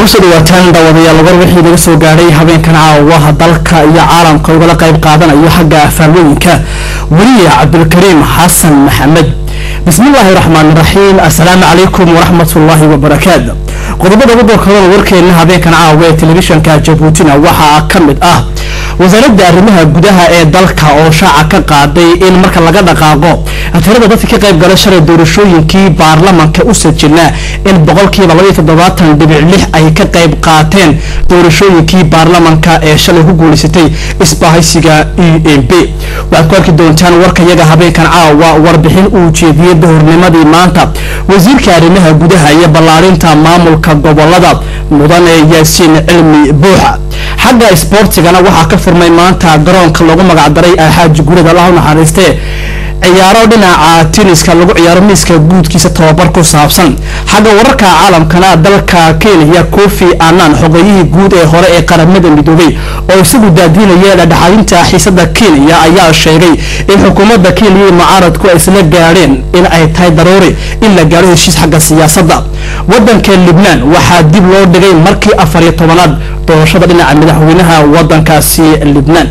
kusoo dhawaataan daawadayaal war wixii naga soo gaadhay habeenkan caawa dalka iyo caalamka ugala qayb qaadanayo xagga faallooyinka weliya cabdulkariim xasan maxamed bismillaahi raxmaan raxiim assalaamu calaykum waraxmatullaahi wabarakaatu qodobada ugu doorkadooda warkeena habeenkan caawa ee telefishanka jabuutina waxaa ka mid ah wasaaradda arrimaha gudaha ee dalka oo shaaca ka qaaday in marka laga dhaqaaqo tirada dadka ka qayb gala shalay doorashooyinkii baarlamanka u sajilnaa in boqolkiiba labaiyo toddobaatan dhibic lix ay ka qayb qaateen doorashooyinkii baarlamanka ee shalay ku guulaysatay isbahaysiga e m b waxaad ku arki doontaan warkayaga habeenkan caawa warbixin uu jeediyey dahornimadii maanta wasiirka arrimaha gudaha iyo ballaarinta maamulka gobolada mudane yaasiin cilmi buuxa xagga isboortigana waxaa ka furmay maanta garoonka lagu magacdaray alxaaji gurida allah u naxariistee ciyaaro dhinaca tiniska lagu ciyaaro miiska guudkiisa tababar ku saabsan xagga wararka caalamkana dalka kenya kofi annan xogeeyihii guud ee hore ee qaramada midoobay oo isagu daadiinaya dhadhaxadinta xiisada kenya ayaa sheegay in xukuumadda kenya iyo mucaaradku ay isla gaadheen in ay tahay daruuri in la gaadho heshiis xagga siyaasadda wadanka libnaan waxaa dib loo dhigay markii afar iyo tobanaad doorashada dhinaca madaxweynaha wadankaasi libnaan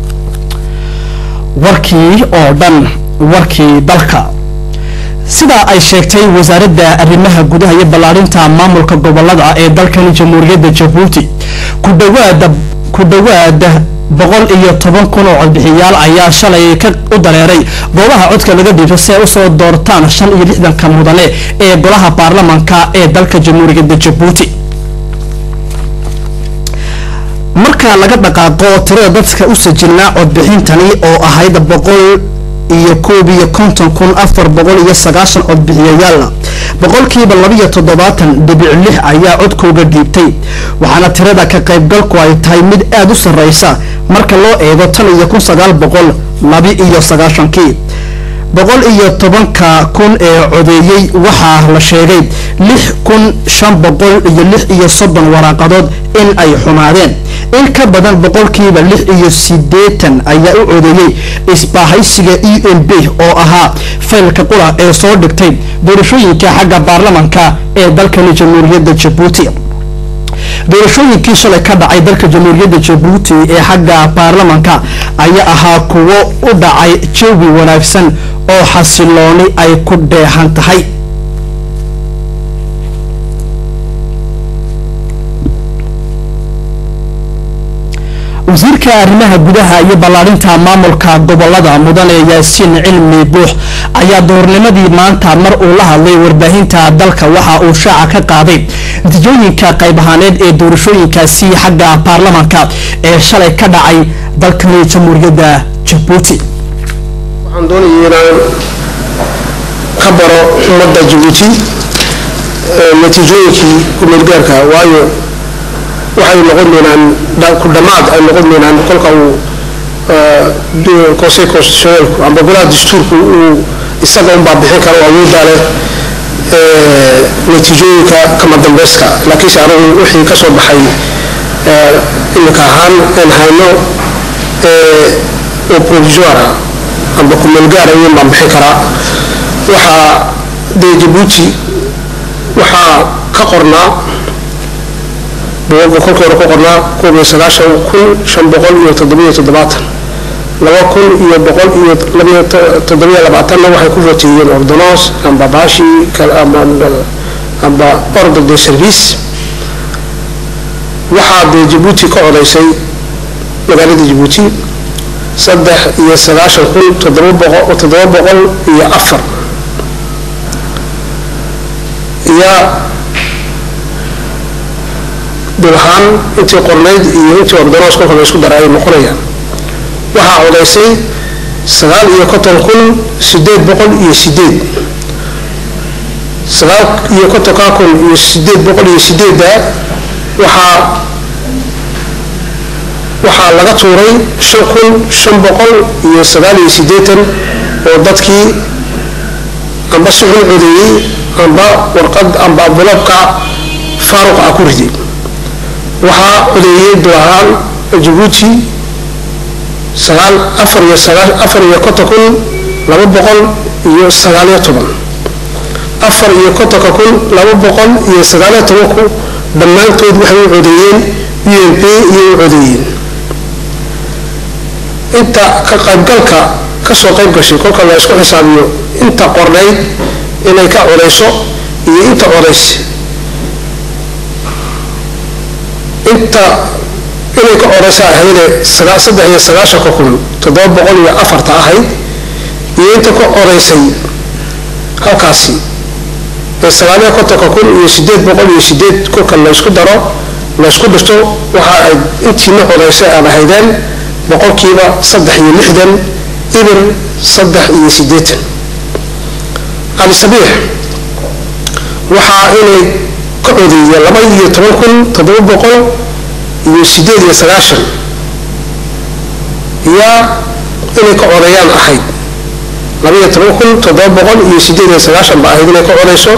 warkii oo dhan warkii dalka sidaa ay sheegtay wasaaradda arrimaha gudaha iyo ballaarinta maamulka gobolada ee dalkan jamhuuriyadda jabuuti ku dhawaada ku dhawaada boqol iyo toban kun oo codbixiyaal ayaa shalay ka u dareeray goobaha codka laga dhiibto si ay usoo doortaan shan iyo lixdanka mudane ee golaha baarlamanka ee dalka jamhuuriyadda jabuuti marka laga dhaqaaqo tirada dadka u sajilnaa codbixintani oo ahayd boqol iyo koob iyo konton kun afar boqol iyo sagaashan codbixiyayaal boqolkiiba labaiyo toddobaatan dhibic lix ayaa codkooga dhiibtay waxaana tirada ka qaybgalku ay tahay mid aada u sarreysa marka loo eego tan iyo kun sagaal boqol laba iyo sagaashankii boqol iyo tobanka kun ee codeeyey waxaa la sheegay lix kun shan boqol iyo lix iyo soddon waraaqadood in ay xumaadeen in ka badan boqolkiiba lix iyo siddeetan ayaa u codeeyey isbaahaysiga e m b oo ahaa faylka qura ee soo dhigtay doorashooyinka xagga baarlamanka ee dalkani jamhuuriyadda jabuuti doorashooyinkii shalay ka dhacay dalka jamhuuriyadda jabuuti ee xagga baarlamanka ayaa ahaa kuwo u dhacay jawi wanaagsan oo xasilooni ay ku dheehan tahay wasiirka arrimaha gudaha iyo ballaarinta maamulka gobolada mudane yaasiin cilmi buux ayaa doornimadii maanta mar uu la hadlay warbaahinta dalka waxa uu shaaca ka qaaday natiijooyinka qayb ahaaneed ee doorashooyinkaasi xagga baarlamanka ee shalay ka dhacay dalkani jamhuuriyadda jabuuti waxaan doonayay inaan ka baro ummadda jabuuti natiijooyinkii kumeelgaarka waayo waxay noqon doonaan ku dhammaad ay noqon doonaan kolka uu conseil constitutionnelku amba golaha dastuurku uu isaga unbaa bixin karo awooddaa leh natiijooyinka kama dambeyska laakiinse anigu wixii ka soo baxay iminka ahaan aan hayno oo provisoire amba kumeelgaara iyan baan bixin karaa waxaa dee jabuuti waxaa ka qornaa buuga kolkii hore ku qornaa koob iyo sagaashan kun shan boqol iyo toddobiyo toddobaatan laba kun iyo boqol iyo labiyo toddobiyo labaatanna waxay ku voteeyeen ordonos amba baashi amba ordre de service waxaa dee jabuuti ka codaysay magaalada jabuuti saddex iyo sagaashan kun toddoba boqol toddoba boqol iyo afar iyo dib ahaan intii qornayd iyo intii ordonos kolka la isku dara ay noqonayaan waxaa codaysay sagaal iyo konton kun sideed boqol iyo sideed sagaal iyo kontonka kun iyo sideed boqol iyo sideedda waxaa waxaa laga tuuray shan kun shan boqol iyo sagaal iyo siddeetan oo dadkii amba si xun codeeyey amba warqad amba abulabka faaruq ah ku riday waxaa codeeyey dulahaan jabuuti sagaal afar iyo sagaal afar iyo konton kun laba boqol iyo sagaaliyo toban afar iyo kontonka kun laba boqol iyo sagaaliyo toban kun dhammaantood waxay u codeeyeen u m p iyo u codeeyeen inta ka qaybgalka kasoo qayb gashay kolka la isku xisaabiyo inta qornayd inay ka codayso iyo inta codaysa inta inay ka codaysa ahaydee saddex iyo sagaashanka kun toddoba boqol iyo afarta ahayd iyo inta ka codaysay halkaasi ee sagaaliyo kontonka kun iyo sideed boqol iyo sideed kolka laysku daro laysku dhirto waxa ay intiina codaysay aad ahaydeen boqolkiiba saddex iyo lixdan ibir saddex iyo sideetan cali sabiix waxaa inay ka codeeyeen laba iyo toban kun toddoba boqol iyo sideed iyo sagaashan yaa inay ka codeeyaan ahayd laba iyo toban kun toddoba boqol iyo sideed iyo sagaashan ba ahayd inay ka codeyso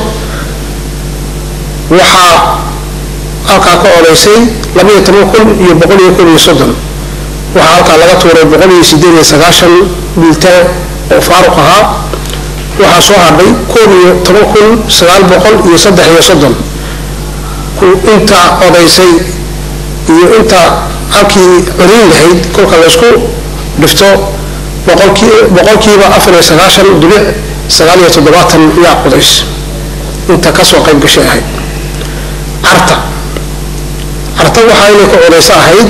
waxaa halkaa ka codeysay laba iyo toban kun iyo boqol iyo kun iyo soddon waxaa halkaa laga tuuray boqol iyo sideed iyo sagaashan biltaan oo faaruq ahaa waxaa soo hadhay koob iyo toban kun sagaal boqol iyo saddex iyo soddon inta codaysay iyo inta halkii codayn lahayd kolka laysku dhifto boqolkiiba afar iyo sagaashan dhibic sagaal iyo toddobaatan yaa codays inta kasoo qayb gashay ahayd carta carta waxaa inay ka codayso ahayd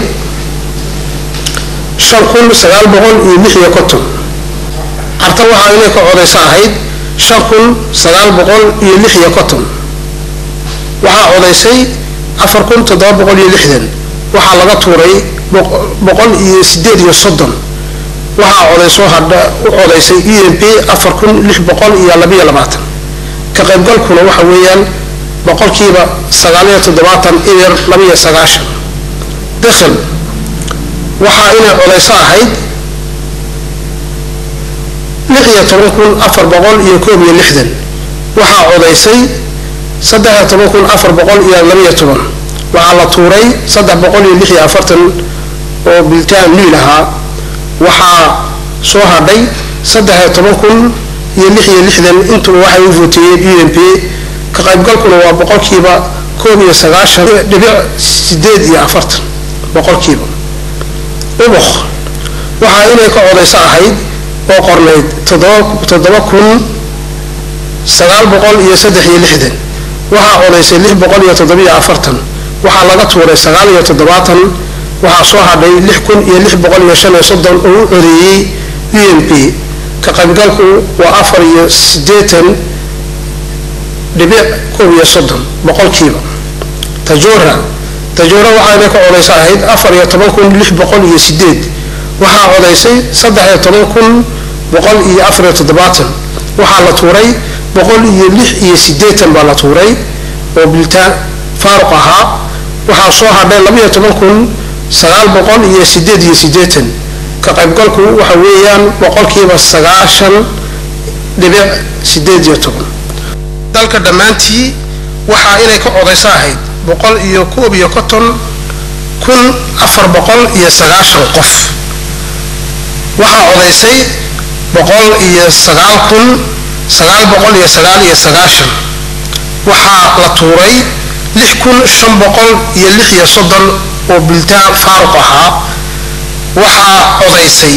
shan kun sagaal boqol iyo lix iyo konton carta waxaa inay ka codayso ahayd shan kun sagaal boqol iyo lix iyo konton waxaa codaysay afar kun toddoba boqol iyo lixdan waxaa laga tuuray boqol iyo sideed iyo soddon waxaa codaysoo hadha u codaysay e m p afar kun lix boqol iyo labiyo labaatan ka qaybgalkuna waxa weeyaan boqolkiiba sagaaliyo toddobaatan ibir labiyo sagaashan dakhil waxaa inay codayso ahayd lix iyo toban kun afar boqol iyo koob iyo lixdan waxaa codaysay saddex iyo toban kun afar boqol iyo labiyo toban waxaa la tuuray saddex boqol iyo lix iyo afartan oo biltaan niil ahaa waxaa soo hadhay saddex iyo toban kun iyo lix iyo lixdan intuba waxay u voteeyeen u m p ka qaybgalkuna waa boqolkiiba koob iyo sagaashan dhibic sideed iyo afartan boqolkiiba ubuk waxaa inay ka codayso ahayd oo qornayd toddoba kun sagaal boqol iyo saddex iyo lixdan waxaa codaysay lix boqol iyo toddobiyo afartan waxaa laga tuuray sagaal iyo toddobaatan waxaa soo hadhay lix kun iyo lix boqol iyo shan iyo soddon oo u codeeyey u m p ka qaybgalku waa afar iyo siddeetan dhibic koob iyo soddon boqolkiiba tajoora tajoora waxaana ka codayso ahayd afar iyo toban kun lix boqol iyo sideed waxaa codaysay saddex iyo toban kun boqol iyo afar iyo toddobaatan waxaa la tuuray boqol iyo lix iyo sideetan baa la tuuray oo biltaan faaruq ahaa waxaa soo hadhay labaiyo toban kun sagaal boqol iyo sideed iyo sideetan ka qaybgalku waxa weeyaan boqolkiiba sagaashan dhibic sideed iyo toban dalka dhammaantii waxaa inay ka codayso ahayd boqol iyo koob iyo konton kun afar boqol iyo sagaashan qof waxaa codaysay boqol iyo sagaal kun sagaal boqol iyo sagaal iyo sagaashan waxaa la tuuray lix kun shan boqol iyo lix iyo soddon oo biltaan faaruq ahaa waxaa codaysay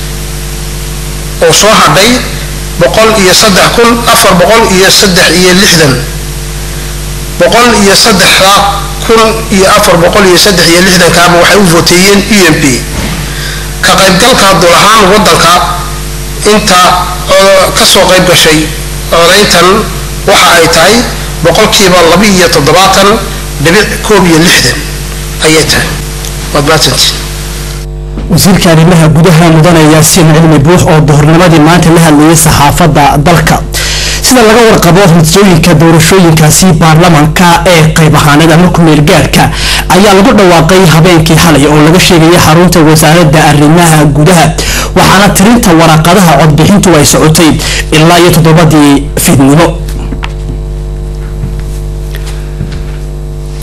oo soo hadhay boqol iyo saddex kun afar boqol iyo saddex iyo lixdan boqol iyo saddexda kun iyo afar boqol iyo saddex iyo lixdankaaba waxay u voteeyeen u m p ka qaybgalka dul ahaan waddanka inta kasoo qayb gashay codayntan waxa ay tahay boqolkiiba laba iyo toddobaatan dhibic koob iyo lixdan ayay tahay waad mahadsantiin wasiirka arrimaha gudaha mudane yaasiin cilmi buux oo duhurnimadii maanta la hadlayay saxaafadda dalka sida laga warqabo natiijooyinka doorashooyinkaasi baarlamanka ee qayb ahaaneed ama kumeel gaadhka ayaa lagu dhawaaqay habeenkii xalay oo laga sheegayay xarunta wasaaradda arrimaha gudaha waxaana tirinta waraaqadaha codbixintu ay socotay ilaa iyo toddobadii fiidnimo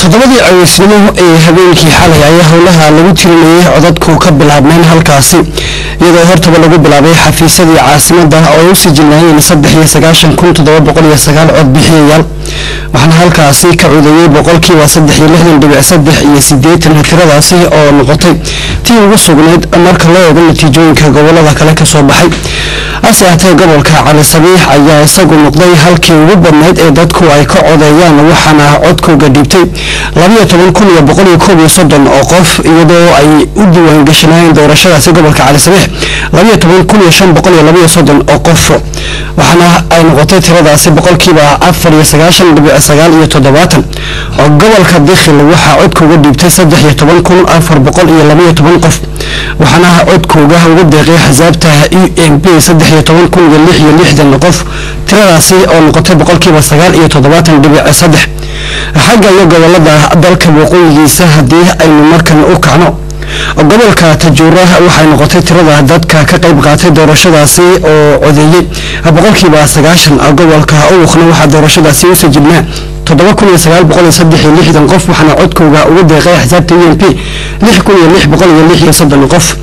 toddobadii caweysnimo ee habeenkii xalay ayaa howlaha lagu tirinayay codadku ka bilaabmeen halkaasi iyadoo hortaba lagu bilaabay xafiisyadii caasimada oo ay u sijilnaayeen saddex iyo sagaashan kun toddoba boqol iyo sagaal cod bixiyayaal waxaana halkaasi ka codeeyey boqolkiiba saddex iyo lixdan dhibic saddex iyo sideetan tiradaasi oo noqotay tii ugu sugnayd marka loo eego natiijooyinka gobolada kale kasoo baxay hase ahatee gobolka cali sabiix ayaa isagu noqday halkii ugu badnayd ee dadku ay ka codeeyaan waxaana codkooga dhiibtay labayo toban kun iyo boqol iyo koob iyo soddon oo qof iyadoo ay u diiwaan gashanaayeen doorashadaasi gobolka cali sabiix labayo toban kun iyo shan boqol iyo labayo soddon oo qof waxaana ay noqotay tiradaasi boqolkiiba afar iyo sagaashan dhibic sagaal iyo toddobaatan oo gobolka dikhil waxaa codkooga dhiibtay saddex iyo toban kun afar boqol iyo labayo toban qof waxaana codkooga ugu deeqay xisaabta u m p saddex iyo toban kun iyo lix iyo lixdan qof tiradaasi oo noqotay boqolkiiba sagaal iyo toddobaatan dhibic saddex xagga iyo gobolada dalka waqooyigiisa haddii aynu markan u kacno gobolka tajuura waxay noqotay tirada dadka ka qayb qaatay doorashadaasi oo codeeyey boqolkiiba sagaashan gobolka uwuqna waxaa doorashadaasi u sajibnaa toddoba kun iyo sagaal boqol iyo saddex iyo lixdan qof waxaana codkooga uga deeqay xisaabta u m p lix kun iyo lix boqol iyo lix iyo soddon qof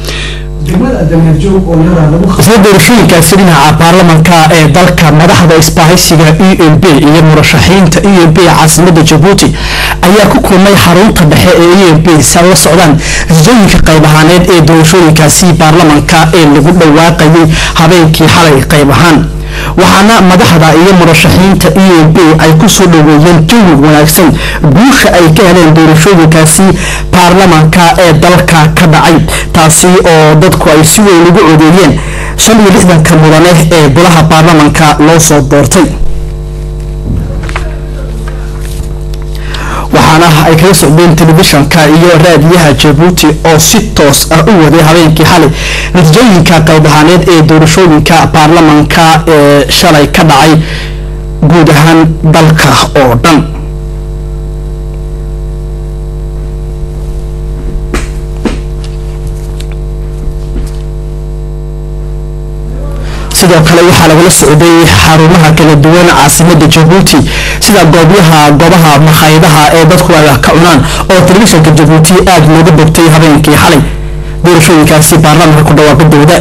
isla doorashooyinkaasi dhinaca baarlamanka ee dalka madaxda isbaahaysiga u m b iyo murashaxiinta u m b ee caasimada jabuuti ayaa ku kulmay xarunta dhexe ee u m b si ay la socdaan natiijooyinka qayb ahaaneed ee doorashooyinkaasi baarlamanka ee lagu dhawaaqayay habeenkii xalay qayb ahaan waxaana madaxda iyo murashaxiinta u m b ay kusoo dhaweeyeen jawi wanaagsan guusha ay ka heleen doorashooyinkaasi baarlamanka ee dalka ka dhacay taasi oo dadku ay si weyn ugu codeeyeen shan iyo lixdanka mudane ee golaha baarlamanka loo soo doortay waxaana ay kaga socdeen telefishanka iyo raadiyaha jabuuti oo si toos ah u waday habeenkii xalay natiijooyinka qayb ahaaneed ee doorashooyinka baarlamanka ee shalay ka dhacay guud ahaan dalka oo dhan sidoo kale waxaa lagala socday xarumaha kala duwan caasimada jabuuti sida goobyaha goobaha makhaayadaha ee dadku ay wax ka cunaan oo telefishanka jabuuti aada looga bogtay habeenkii xalay doorashooyinkaasi baarlamanka ku dhawaaqadooda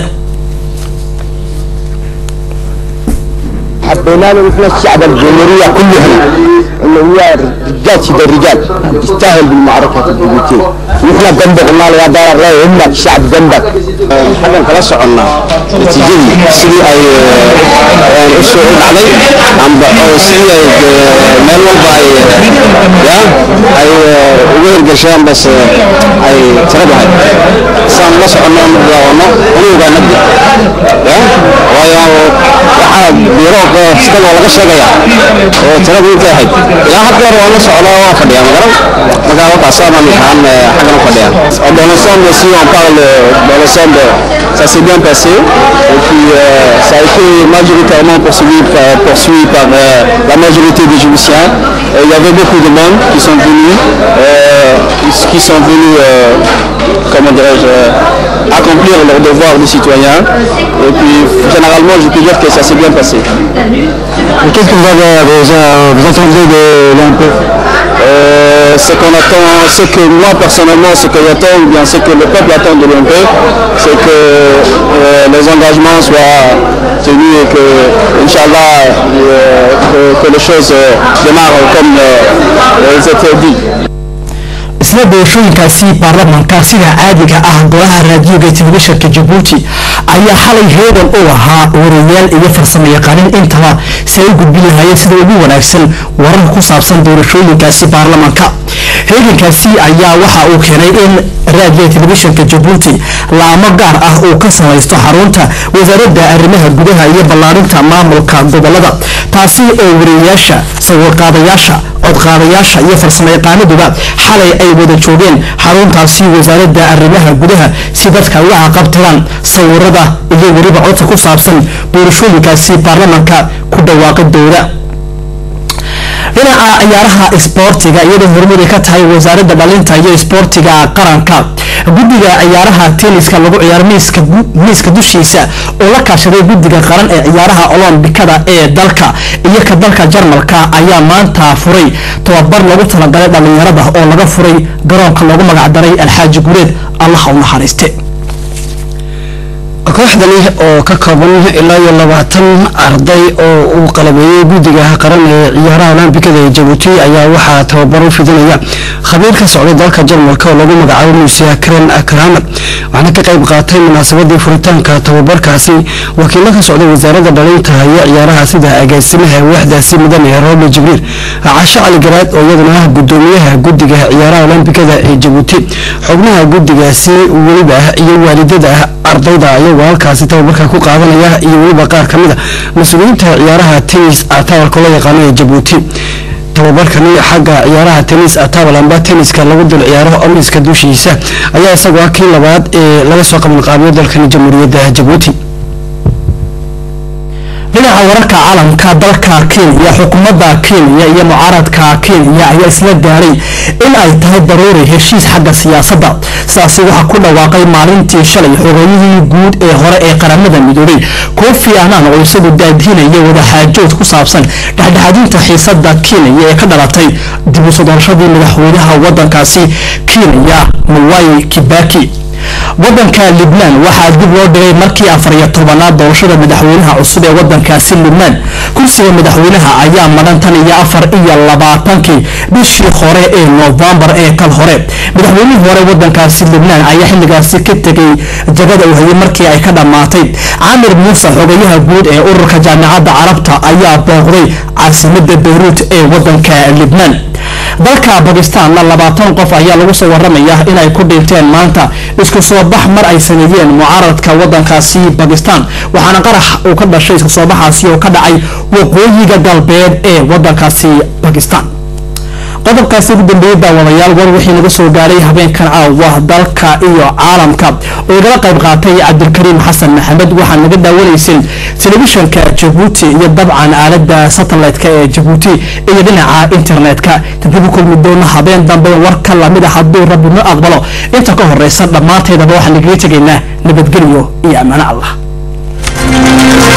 حبينا له نحن الشعب الجمهورية كلهم انه هو رجال سيد الرجال يستاهل بالمعركة الجيبوتية نحن جنبك قلنا له يا دار الله يهمك الشعب جنبك xaggan kala soconnaa natiijadii sidii ay u soo dhacday amba oo sidii ay meel walba ay ya ay uga hirgasheen bas ay tiradahay saan la soconno daawanno unuga nabdi ya waayo waxaa biiro sidaba laga sheegaya oo tiradu intay ahayd ilaa had goor waan la socdaa waa fadhiyaa magaran markaa wakaasaan kaan xaggan u fadhiyaa dans l'ensemble si on parle dans l'ensemble ça s'est bien passé et puis euh, ça a été majoritairement poursuivi par, poursuivi par euh, la majorité des Djiboutiens. Euh, il y avait beaucoup de monde qui sont venus, qui sont venus, comment dirais-je, accomplir leur devoir de citoyen. Et puis généralement, je peux dire que ça s'est bien passé. Qu'est-ce que vous avez vous entendez de l'UMP Euh, ce qu'on attend, ce que moi personnellement, ce que j'attends, ou bien ce que le peuple attend de l'UMP, c'est que euh, les engagements soient tenus et que, Inch'Allah, euh, que, que les choses euh, démarrent comme euh, elles étaient dites. isla doorashooyinkaasi baarlamanka sida caadiga ah golaha raadiyoga ee telefishanka jabuuti ayaa xalay heegan u ahaa warayaal iyo farsamo yaqaanin intaba si ay u gudbin lahaayeen sida ugu wanaagsan wararka ku saabsan doorashooyinkaasi baarlamanka heegankaasi ayaa waxa uu keenay in raadiyoga telefishanka jabuuti laamo gaar ah uu ka samaysto xarunta wasaaradda arrimaha gudaha iyo ballaarinta maamulka gobolada taasi oo warayayaasha sawirqaadayaasha codqaadayaasha iyo farsamo yaqaanaduba xalay ay wada joogeen xaruntaasi wasaaradda arrimaha gudaha si dadka uga caqabtiraan sawirada iyo weliba codka ku saabsan doorashooyinkaasi baarlamanka ku dhawaaqidooda dhinaca ciyaaraha isboortiga iyadoo horumari ka tahay wasaaradda dhalinta iyo isboortiga qaranka guddiga ciyaaraha tenniska lagu ciyaaro miiska dushiisa oo la kaashaday guddiga qaran ee ciyaaraha olombikada ee dalka iyo ka dalka jarmalka ayaa maanta furay tababar lagu talagalay dhalinyarada oo laga furay garoonka loogu magacdaray alxaaji gureed allaha u naxariiste kooxdani oo ka kooban ilaa iyo labaatan arday oo uu qalabeeyey guddiga qaran ee ciyaaraha olambikada ee jabuuti ayaa waxaa tababar u fidinaya khabiir ka socday dalka jarmalka oo lagu magacaabo muuse karen akramer waxaana ka qayb qaatay munaasabadii furitaanka tababarkaasi wakiilo ka socday wasaaradda dhalinta iyo ciyaaraha sida agaasimaha waaxdaasi mudan ee roble jibriil casho cali garaad oo iyaduna ah gudoomiyaha guddiga ciyaaraha olambikada ee jabuuti xubnaha guddigaasi weliba iyo waalidada ardayda iyagoo halkaasi tababarka ku qaadanaya iyo weliba qaar ka mid a mas-uuliyiinta ciyaaraha tennis atawalka loo yaqaano ee jabuuti tababarkani xagga ciyaaraha tennis atawal amba tenniska lagu dul ciyaaro omiska dushiisa ayaa isagoo ah kii labaad ee laga soo qabanqaabiyo dalkani jamhuuriyadda jabuuti dhinaca wararka caalamka dalka kenya xukuumadda kenya iyo mucaaradka kenya ayaa isla gaaray in ay tahay daruuri heshiis xagga siyaasadda sidaasi waxaa ku dhawaaqay maalintii shalay xogeeyihii guud ee hore ee qaramada midoobay koofi anaan oo isagu daadihinaya wadaxaajood ku saabsan dhexdhexaadinta xiisada kenya ee ka dhalatay dib u soo doorashadii madaxweynaha wadankaasi kenya mwai kibaki wadanka libnaan waxaa dib loo dhigay markii afar iyo tobanaad doorashada madaxweynaha cusub ee wadankaasi libnaan kursiga madaxweynaha ayaa madhan tan iyo afar iyo labaatankii bishii hore ee noofembar ee kal hore madaxweynihii hore wadankaasi libnaan ayaa xilligaasi ka tegay jagada uu hayay markii ay ka dhammaatay caamir muuse xogayaha guud ee ururka jaamacadda carabta ayaa booqday caasimada beyruut ee wadanka libnaan dalka bakistaanna labaatan qof ayaa lagu soo waramaya inay ku dhinteen maanta isku soo bax mar ay sameeyeen mucaaradka wadankaasi bakistan waxaana qarax uu ka dhashay isku soo baxaasi oo ka dhacay waqooyiga galbeed ee wadankaasi bakistan qodobkaasi ugu dambeeyey daawadayaal war wixii naga soo gaaray habeenkan caawa dalka iyo caalamka oo igala qayb qaatay cabdilkariim xasan maxamed waxaa naga daawanayseen telefishanka jabuuti iyo dabcan aalada satellite-ka ee jabuuti iyo dhinaca internet-ka tadib u kulmi doona habeen dambe warka lamid a hadduu rabbi no aqbalo inta ka horeysa dhammaanteedaba waxaan nagaga tegaynaa nabadgelyo iyo ammaano allah